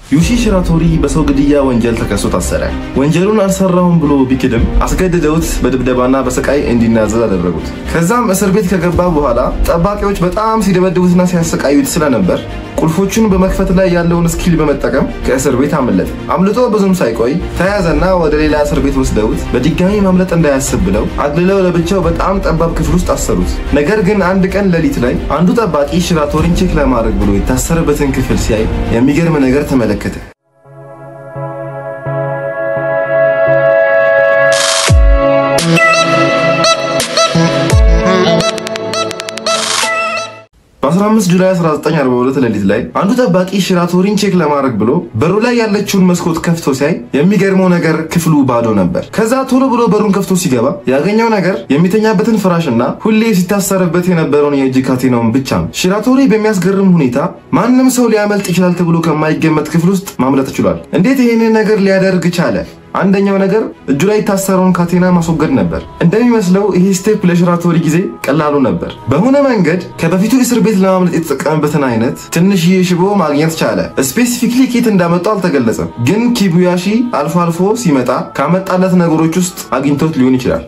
ዩሺ ሽራቶሪ በሰው ግድያ ወንጀል ተከሶ ታሰረ። ወንጀሉን አልሰራሁም ብሎ ቢክድም አስገድደውት በድብደባና በስቃይ እንዲናዘዝ አደረጉት። ከዛም እስር ቤት ከገባ በኋላ ጠባቂዎች በጣም ሲደበድቡትና ሲያሰቃዩት ስለነበር ቁልፎቹን በመክፈት ላይ ያለውን ስኪል በመጠቀም ከእስር ቤት አመለጠ። አምልጦ ብዙም ሳይቆይ ተያዘና ወደ ሌላ እስር ቤት ወስደውት በድጋሚ ማምለጥ እንዳያስብ ብለው አግልለው ለብቻው በጣም ጠባብ ክፍል ውስጥ አሰሩት። ነገር ግን አንድ ቀን ሌሊት ላይ አንዱ ጠባቂ ሽራቶሪን ቼክ ለማድረግ ብሎ የታሰረበትን ክፍል ሲያይ የሚገርም ነገር ተመለከተ። በ15 ጁላይ 1942 ሌሊት ላይ አንዱ ጠባቂ ሽራቶሪን ቼክ ለማድረግ ብሎ በሩ ላይ ያለችውን መስኮት ከፍቶ ሲያይ የሚገርመው ነገር ክፍሉ ባዶ ነበር። ከዛ ቶሎ ብሎ በሩን ከፍቶ ሲገባ ያገኘው ነገር የሚተኛበትን ፍራሽና ሁሌ ሲታሰርበት የነበረውን የእጅ ካቴናውን ብቻ ነው። ሽራቶሪ በሚያስገርም ሁኔታ ማንም ሰው ሊያመልጥ ይችላል ተብሎ ከማይገመት ክፍል ውስጥ ማምለጥ ችሏል። እንዴት ይህንን ነገር ሊያደርግ ቻለ? አንደኛው ነገር እጁ ላይ የታሰረውን ካቴና ማስወገድ ነበር። እንደሚመስለው ይሄ ስቴፕ ለሽራቶሪ ጊዜ ቀላሉ ነበር። በሆነ መንገድ ከበፊቱ እስር ቤት ለማምለጥ የተጠቀመበትን አይነት ትንሽዬ ሽቦ ማግኘት ቻለ። ስፔሲፊክሊ ኬት እንዳመጣው አልተገለጸም፣ ግን ኪቡያሺ አልፎ አልፎ ሲመጣ ካመጣለት ነገሮች ውስጥ አግኝቶት ሊሆን ይችላል።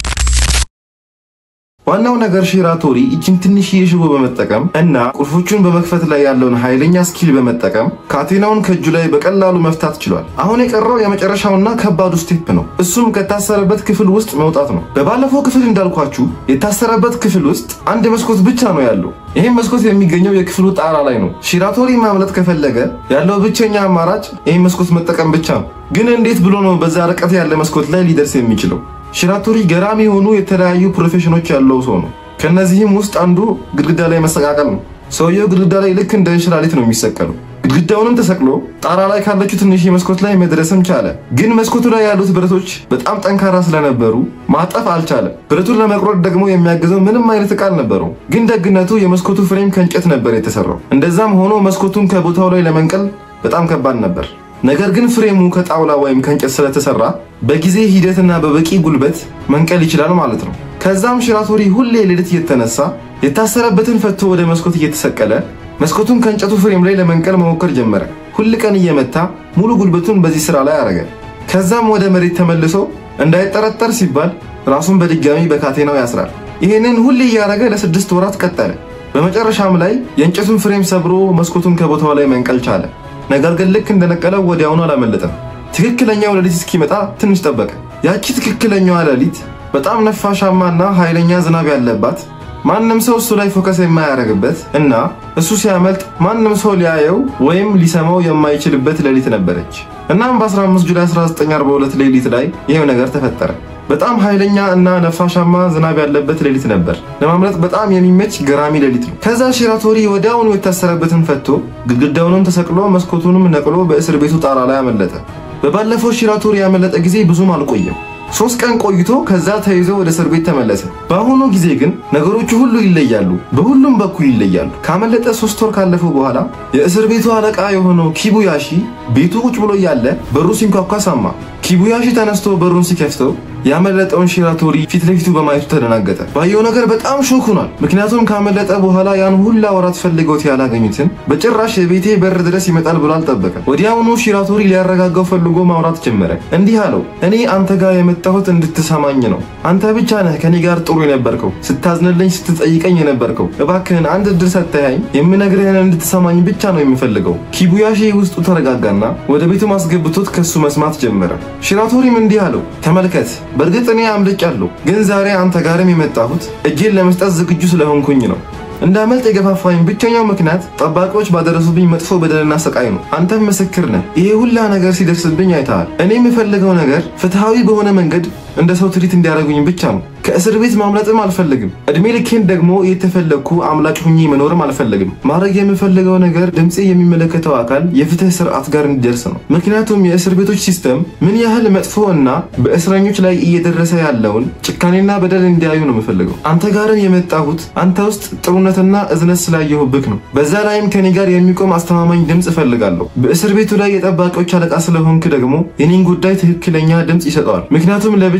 ዋናው ነገር ሺራቶሪ እችን ትንሽዬ ሽቦ በመጠቀም እና ቁልፎቹን በመክፈት ላይ ያለውን ኃይለኛ ስኪል በመጠቀም ካቴናውን ከእጁ ላይ በቀላሉ መፍታት ችሏል። አሁን የቀረው የመጨረሻውና ከባዱ ስቴፕ ነው። እሱም ከታሰረበት ክፍል ውስጥ መውጣት ነው። በባለፈው ክፍል እንዳልኳችሁ የታሰረበት ክፍል ውስጥ አንድ መስኮት ብቻ ነው ያለው። ይህም መስኮት የሚገኘው የክፍሉ ጣራ ላይ ነው። ሺራቶሪ ማምለጥ ከፈለገ ያለው ብቸኛ አማራጭ ይህን መስኮት መጠቀም ብቻ ነው። ግን እንዴት ብሎ ነው በዛ ርቀት ያለ መስኮት ላይ ሊደርስ የሚችለው? ሽራቶሪ ገራሚ የሆኑ የተለያዩ ፕሮፌሽኖች ያለው ሰው ነው። ከነዚህም ውስጥ አንዱ ግድግዳ ላይ መሰቃቀል ነው። ሰውየው ግድግዳ ላይ ልክ እንደ እንሽላሊት ነው የሚሰቀለው። ግድግዳውንም ተሰቅሎ ጣራ ላይ ካለችው ትንሽ መስኮት ላይ መድረስም ቻለ። ግን መስኮቱ ላይ ያሉት ብረቶች በጣም ጠንካራ ስለነበሩ ማጠፍ አልቻለም። ብረቱን ለመቁረጥ ደግሞ የሚያግዘው ምንም አይነት ዕቃ አልነበረው። ግን ደግነቱ የመስኮቱ ፍሬም ከእንጨት ነበር የተሰራው። እንደዛም ሆኖ መስኮቱን ከቦታው ላይ ለመንቀል በጣም ከባድ ነበር። ነገር ግን ፍሬሙ ከጣውላ ወይም ከእንጨት ስለተሰራ በጊዜ ሂደትና በበቂ ጉልበት መንቀል ይችላል ማለት ነው። ከዛም ሽራቶሪ ሁሌ ሌሊት እየተነሳ የታሰረበትን ፈቶ ወደ መስኮት እየተሰቀለ መስኮቱን ከእንጨቱ ፍሬም ላይ ለመንቀል መሞከር ጀመረ። ሁል ቀን እየመታ ሙሉ ጉልበቱን በዚህ ስራ ላይ አረገ። ከዛም ወደ መሬት ተመልሶ እንዳይጠረጠር ሲባል ራሱን በድጋሚ በካቴናው ያስራል። ይህንን ሁሌ እያደረገ ለስድስት ወራት ቀጠለ። በመጨረሻም ላይ የእንጨቱን ፍሬም ሰብሮ መስኮቱን ከቦታው ላይ መንቀል ቻለ። ነገር ግን ልክ እንደነቀለው ወዲያውኑ አላመለጠም። ትክክለኛው ሌሊት እስኪመጣ ትንሽ ጠበቀ። ያቺ ትክክለኛዋ ሌሊት በጣም ነፋሻማና ኃይለኛ ዝናብ ያለባት ማንም ሰው እሱ ላይ ፎከስ የማያደርግበት እና እሱ ሲያመልጥ ማንም ሰው ሊያየው ወይም ሊሰማው የማይችልበት ሌሊት ነበረች። እናም በ15 ጁላይ 1942 ሌሊት ላይ ይሄው ነገር ተፈጠረ። በጣም ኃይለኛ እና ነፋሻማ ዝናብ ያለበት ሌሊት ነበር። ለማምለጥ በጣም የሚመች ገራሚ ሌሊት ነው። ከዛ ሺራቶሪ ወዲያውኑ የታሰረበትን ፈቶ ግድግዳውንም ተሰቅሎ መስኮቱንም ነቅሎ በእስር ቤቱ ጣራ ላይ አመለጠ። በባለፈው ሺራቶሪ ያመለጠ ጊዜ ብዙም አልቆየም። ሶስት ቀን ቆይቶ ከዛ ተይዞ ወደ እስር ቤት ተመለሰ። በአሁኑ ጊዜ ግን ነገሮቹ ሁሉ ይለያሉ፣ በሁሉም በኩል ይለያሉ። ካመለጠ ሶስት ወር ካለፈው በኋላ የእስር ቤቱ አለቃ የሆነው ኪቡያሺ ቤቱ ቁጭ ብሎ እያለ በሩ ሲንኳኳ ሰማ። ኪቡያሺ ተነስቶ በሩን ሲከፍተው ያመለጠውን ሺራቶሪ ፊት ለፊቱ በማየቱ ተደናገጠ። ባየው ነገር በጣም ሾክ ሆኗል። ምክንያቱም ካመለጠ በኋላ ያን ሁላ ወራት ፈልገውት ያላገኙትን በጭራሽ የቤቴ በር ድረስ ይመጣል ብሎ አልጠበቀም። ወዲያውኑ ሺራቶሪ ሊያረጋጋው ፈልጎ ማውራት ጀመረ። እንዲህ አለው፣ እኔ አንተ ጋር የመጣሁት እንድትሰማኝ ነው። አንተ ብቻ ነህ ከኔ ጋር ጥሩ የነበርከው፣ ስታዝንልኝ፣ ስትጠይቀኝ የነበርከው። እባክህን አንድ እድል ሰጥተኸኝ የምነግርህን እንድትሰማኝ ብቻ ነው የምፈልገው። ኪቡያሺ ውስጡ ተረጋጋና ወደ ቤቱ ማስገብቶት ከሱ መስማት ጀመረ። ሺራቶሪም እንዲህ አለው፣ ተመልከት በእርግጥ እኔ አምልጫለሁ፣ ግን ዛሬ አንተ ጋርም የመጣሁት እጄን ለመስጠት ዝግጁ ስለሆንኩኝ ነው። እንዳመልጥ የገፋፋኝ ብቸኛው ምክንያት ጠባቂዎች ባደረሱብኝ መጥፎ በደልና ሰቃይ ነው። አንተም ምስክር ነህ። ይሄ ሁላ ነገር ሲደርስብኝ አይተሃል። እኔ የምፈልገው ነገር ፍትሐዊ በሆነ መንገድ እንደ ሰው ትሪት እንዲያደርጉኝ ብቻ ነው። ከእስር ቤት ማምለጥም አልፈልግም። እድሜ ልኬን ደግሞ የተፈለግኩ አምላጭ ሁኜ መኖርም አልፈልግም። ማድረግ የምፈልገው ነገር ድምፄ የሚመለከተው አካል የፍትህ ስርዓት ጋር እንዲደርስ ነው። ምክንያቱም የእስር ቤቶች ሲስተም ምን ያህል መጥፎ እና በእስረኞች ላይ እየደረሰ ያለውን ጭካኔና በደል እንዲያዩ ነው የምፈልገው። አንተ ጋርም የመጣሁት አንተ ውስጥ ጥሩነትና እዝነት ስላየሁብክ ነው። በዛ ላይም ከኔ ጋር የሚቆም አስተማማኝ ድምፅ እፈልጋለሁ። በእስር ቤቱ ላይ የጠባቂዎች አለቃ ስለሆንክ ደግሞ የኔን ጉዳይ ትክክለኛ ድምፅ ይሰጠዋል። ምክንያቱም ለብቻ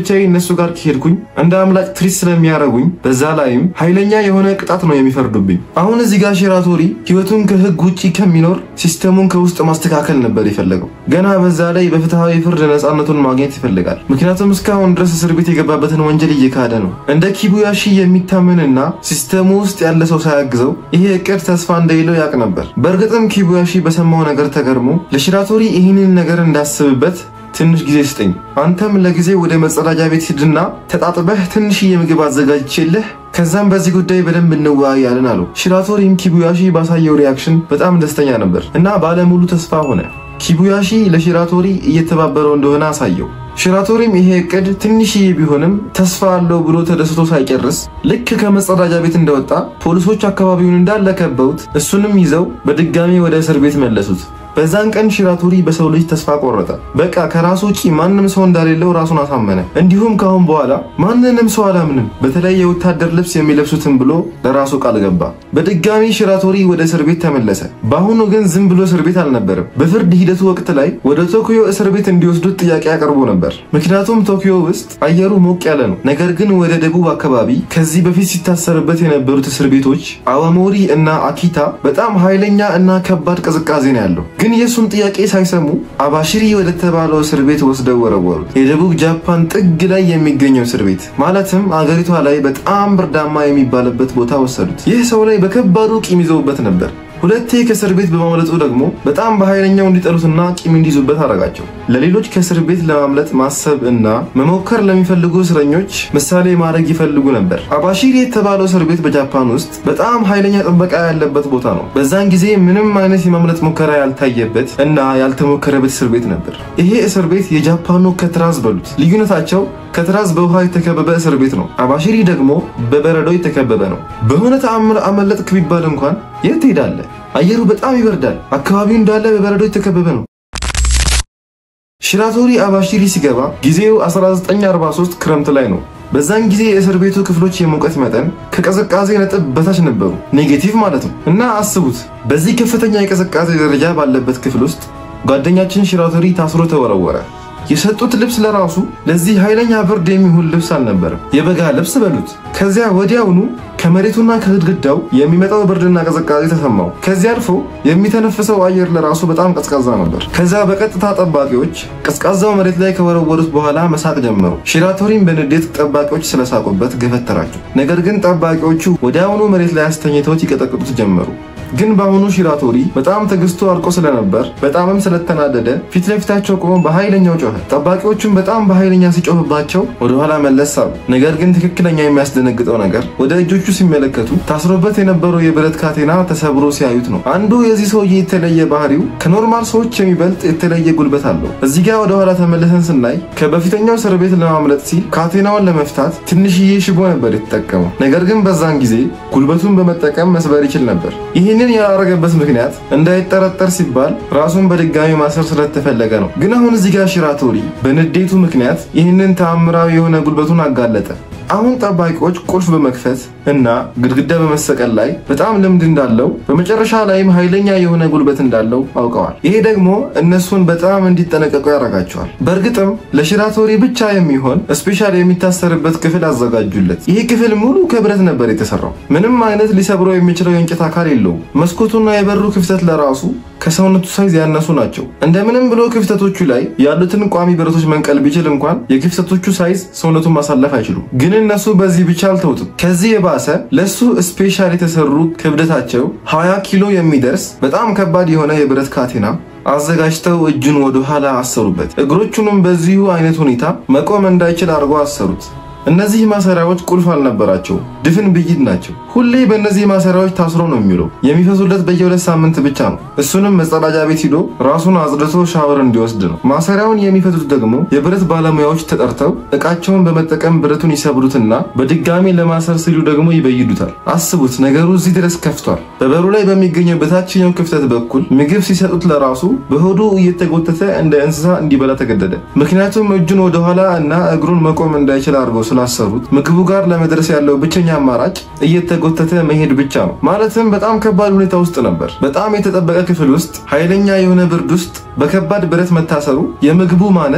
ለብቻዬ እነሱ ጋር ከሄድኩኝ እንደ አምላክ ትሪት ስለሚያረጉኝ በዛ ላይም ኃይለኛ የሆነ ቅጣት ነው የሚፈርዱብኝ። አሁን እዚህ ጋር ሺራቶሪ ህይወቱን ከህግ ውጪ ከሚኖር ሲስተሙን ከውስጥ ማስተካከል ነበር የፈለገው። ገና በዛ ላይ በፍትሐዊ ፍርድ ነፃነቱን ማግኘት ይፈልጋል። ምክንያቱም እስካሁን ድረስ እስር ቤት የገባበትን ወንጀል እየካደ ነው። እንደ ኪቡያሺ የሚታመንና ሲስተሙ ውስጥ ያለ ሰው ሳያግዘው ይሄ እቅድ ተስፋ እንደሌለው ያውቅ ነበር። በእርግጥም ኪቡያሺ በሰማው ነገር ተገርሞ ለሺራቶሪ ይህንን ነገር እንዳስብበት ትንሽ ጊዜ ስጠኝ፣ አንተም ለጊዜ ወደ መጸዳጃ ቤት ሂድና ተጣጥበህ ትንሽዬ ምግብ አዘጋጅቼልህ ከዛም በዚህ ጉዳይ በደንብ እንወያያለን አለው። ሺራቶሪም ኪቡያሺ ባሳየው ሪያክሽን በጣም ደስተኛ ነበር እና ባለሙሉ ተስፋ ሆነ። ኪቡያሺ ለሺራቶሪ እየተባበረው እንደሆነ አሳየው። ሺራቶሪም ይሄ እቅድ ትንሽዬ ቢሆንም ተስፋ አለው ብሎ ተደስቶ ሳይጨርስ ልክ ከመጸዳጃ ቤት እንደወጣ ፖሊሶች አካባቢውን እንዳለ ከበውት እሱንም ይዘው በድጋሚ ወደ እስር ቤት መለሱት። በዛን ቀን ሺራቶሪ በሰው ልጅ ተስፋ ቆረጠ። በቃ ከራሱ ውጪ ማንም ሰው እንዳሌለው ራሱን አሳመነ። እንዲሁም ካሁን በኋላ ማንንም ሰው አላምንም፣ በተለይ የወታደር ልብስ የሚለብሱትን ብሎ ለራሱ ቃል ገባ። በድጋሚ ሺራቶሪ ወደ እስር ቤት ተመለሰ። በአሁኑ ግን ዝም ብሎ እስር ቤት አልነበረም። በፍርድ ሂደቱ ወቅት ላይ ወደ ቶኪዮ እስር ቤት እንዲወስዱት ጥያቄ አቅርቦ ነበር። ምክንያቱም ቶኪዮ ውስጥ አየሩ ሞቅ ያለ ነው። ነገር ግን ወደ ደቡብ አካባቢ ከዚህ በፊት ሲታሰርበት የነበሩት እስር ቤቶች አዋሞሪ እና አኪታ በጣም ኃይለኛ እና ከባድ ቅዝቃዜ ነው ያለው። ግን የእሱን ጥያቄ ሳይሰሙ አባሽሪ ወደ ተባለው እስር ቤት ወስደው ወረወሩት። የደቡብ ጃፓን ጥግ ላይ የሚገኘው እስር ቤት ማለትም አገሪቷ ላይ በጣም ብርዳማ የሚባልበት ቦታ ወሰዱት። ይህ ሰው ላይ በከባዱ ቂም ይዘውበት ነበር። ሁለቴ ከእስር ቤት በማምለጡ ደግሞ በጣም በኃይለኛው እንዲጠሉትና ቂም እንዲይዙበት አደረጋቸው። ለሌሎች ከእስር ቤት ለማምለጥ ማሰብ እና መሞከር ለሚፈልጉ እስረኞች ምሳሌ ማድረግ ይፈልጉ ነበር። አባሺሪ የተባለው እስር ቤት በጃፓን ውስጥ በጣም ኃይለኛ ጥበቃ ያለበት ቦታ ነው። በዛን ጊዜ ምንም አይነት የማምለጥ ሙከራ ያልታየበት እና ያልተሞከረበት እስር ቤት ነበር። ይሄ እስር ቤት የጃፓኑ ከትራዝ በሉት። ልዩነታቸው ከትራዝ በውሃ የተከበበ እስር ቤት ነው። አባሺሪ ደግሞ በበረዶ የተከበበ ነው። በሆነ ተአምር አመለጥክ ቢባል እንኳን የት ትሄዳለህ? አየሩ በጣም ይበርዳል። አካባቢው እንዳለ በበረዶ የተከበበ ነው። ሺራቶሪ አባሺሪ ሲገባ ጊዜው 1943 ክረምት ላይ ነው። በዛን ጊዜ የእስር ቤቱ ክፍሎች የሙቀት መጠን ከቅዝቃዜ ነጥብ በታች ነበሩ፣ ኔጌቲቭ ማለት ነው። እና አስቡት በዚህ ከፍተኛ የቅዝቃዜ ደረጃ ባለበት ክፍል ውስጥ ጓደኛችን ሺራቶሪ ታስሮ ተወረወረ። የሰጡት ልብስ ለራሱ ለዚህ ኃይለኛ ብርድ የሚሆን ልብስ አልነበረም። የበጋ ልብስ በሉት። ከዚያ ወዲያውኑ ከመሬቱና ከግድግዳው የሚመጣው ብርድና ቅዝቃዜ ተሰማው። ከዚያ አልፎ የሚተነፍሰው አየር ለራሱ በጣም ቀዝቃዛ ነበር። ከዚያ በቀጥታ ጠባቂዎች ቀዝቃዛው መሬት ላይ ከወረወሩት በኋላ መሳቅ ጀመሩ። ሺራቶሪም በንዴት ጠባቂዎች ስለሳቁበት ገፈተራቸው። ነገር ግን ጠባቂዎቹ ወዲያውኑ መሬት ላይ አስተኝተውት ይቀጠቅጡት ጀመሩ። ግን በአሁኑ ሺራቶሪ በጣም ትዕግስቱ አልቆ ስለነበር በጣምም ስለተናደደ ፊት ለፊታቸው ቆሞ በኃይለኛው ጮኸ። ጠባቂዎቹም በጣም በኃይለኛ ሲጮህባቸው ወደኋላ መለስ አሉ። ነገር ግን ትክክለኛ የሚያስደነግጠው ነገር ወደ እጆቹ ሲመለከቱ ታስሮበት የነበረው የብረት ካቴና ተሰብሮ ሲያዩት ነው። አንዱ የዚህ ሰውዬ የተለየ ባህሪው ከኖርማል ሰዎች የሚበልጥ የተለየ ጉልበት አለው። እዚህ ጋር ወደኋላ ተመልሰን ስናይ ከበፊተኛው እስር ቤት ለማምለጥ ሲል ካቴናውን ለመፍታት ትንሽዬ ሽቦ ነበር የተጠቀመው። ነገር ግን በዛን ጊዜ ጉልበቱን በመጠቀም መስበር ይችል ነበር። ይህንን ያላረገበት ምክንያት እንዳይጠረጠር ሲባል ራሱን በድጋሚ ማሰር ስለተፈለገ ነው። ግን አሁን እዚህ ጋር ሺራቶሪ በንዴቱ ምክንያት ይህንን ተአምራዊ የሆነ ጉልበቱን አጋለጠ። አሁን ጠባቂዎች ቁልፍ በመክፈት እና ግድግዳ በመሰቀል ላይ በጣም ልምድ እንዳለው በመጨረሻ ላይም ኃይለኛ የሆነ ጉልበት እንዳለው አውቀዋል። ይሄ ደግሞ እነሱን በጣም እንዲጠነቀቁ ያደርጋቸዋል። በእርግጥም ለሺራቶሪ ብቻ የሚሆን ስፔሻል የሚታሰርበት ክፍል አዘጋጁለት። ይህ ክፍል ሙሉ ከብረት ነበር የተሰራው። ምንም አይነት ሊሰብረው የሚችለው የእንጨት አካል የለውም። መስኮቱና የበሩ ክፍተት ለራሱ ከሰውነቱ ሳይዝ ያነሱ ናቸው። እንደምንም ብሎ ክፍተቶቹ ላይ ያሉትን ቋሚ ብረቶች መንቀል ቢችል እንኳን የክፍተቶቹ ሳይዝ ሰውነቱን ማሳለፍ አይችሉም። ግን እነሱ በዚህ ብቻ አልተውትም። ከዚህ የባሰ ለሱ ስፔሻል የተሰሩ ክብደታቸው 20 ኪሎ የሚደርስ በጣም ከባድ የሆነ የብረት ካቴና አዘጋጅተው እጁን ወደ ኋላ አሰሩበት። እግሮቹንም በዚሁ አይነት ሁኔታ መቆም እንዳይችል አድርገው አሰሩት። እነዚህ ማሰሪያዎች ቁልፍ አልነበራቸው፣ ድፍን ብይድ ናቸው። ሁሌ በእነዚህ ማሰሪያዎች ታስሮ ነው የሚውለው። የሚፈቱለት በየሁለት ሳምንት ብቻ ነው። እሱንም መጸዳጃ ቤት ሂዶ ራሱን አጽድቶ ሻወር እንዲወስድ ነው። ማሰሪያውን የሚፈቱት ደግሞ የብረት ባለሙያዎች ተጠርተው እቃቸውን በመጠቀም ብረቱን ይሰብሩትና በድጋሚ ለማሰር ሲሉ ደግሞ ይበይዱታል። አስቡት፣ ነገሩ እዚህ ድረስ ከፍቷል። በበሩ ላይ በሚገኘው በታችኛው ክፍተት በኩል ምግብ ሲሰጡት ለራሱ በሆዱ እየተጎተተ እንደ እንስሳ እንዲበላ ተገደደ። ምክንያቱም እጁን ወደኋላ እና እግሩን መቆም እንዳይችል አድርገው ስላሰሩት ምግቡ ጋር ለመድረስ ያለው ብቸኛ አማራጭ እየተጎተተ መሄድ ብቻ ነው። ማለትም በጣም ከባድ ሁኔታ ውስጥ ነበር። በጣም የተጠበቀ ክፍል ውስጥ ኃይለኛ የሆነ ብርድ ውስጥ በከባድ ብረት መታሰሩ፣ የምግቡ ማነስ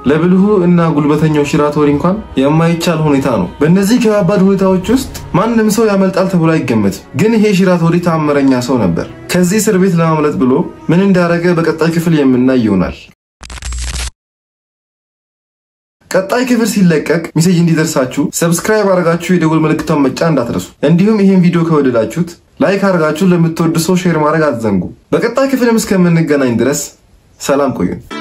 ለብልሁ እና ጉልበተኛው ሺራቶሪ እንኳን የማይቻል ሁኔታ ነው። በእነዚህ ከባባድ ሁኔታዎች ውስጥ ማንም ሰው ያመልጣል ተብሎ አይገመትም። ግን ይሄ ሺራቶሪ ተአምረኛ ሰው ነበር። ከዚህ እስር ቤት ለማምለጥ ብሎ ምን እንዳደረገ በቀጣይ ክፍል የምናይ ይሆናል። ቀጣይ ክፍል ሲለቀቅ ሚሴጅ እንዲደርሳችሁ ሰብስክራይብ አድርጋችሁ የደውል ምልክቷን መጫን እንዳትረሱ። እንዲሁም ይህን ቪዲዮ ከወደዳችሁት ላይክ አድርጋችሁ ለምትወዱ ሰው ሼር ማድረግ አትዘንጉ። በቀጣይ ክፍልም እስከምንገናኝ ድረስ ሰላም ቆዩን።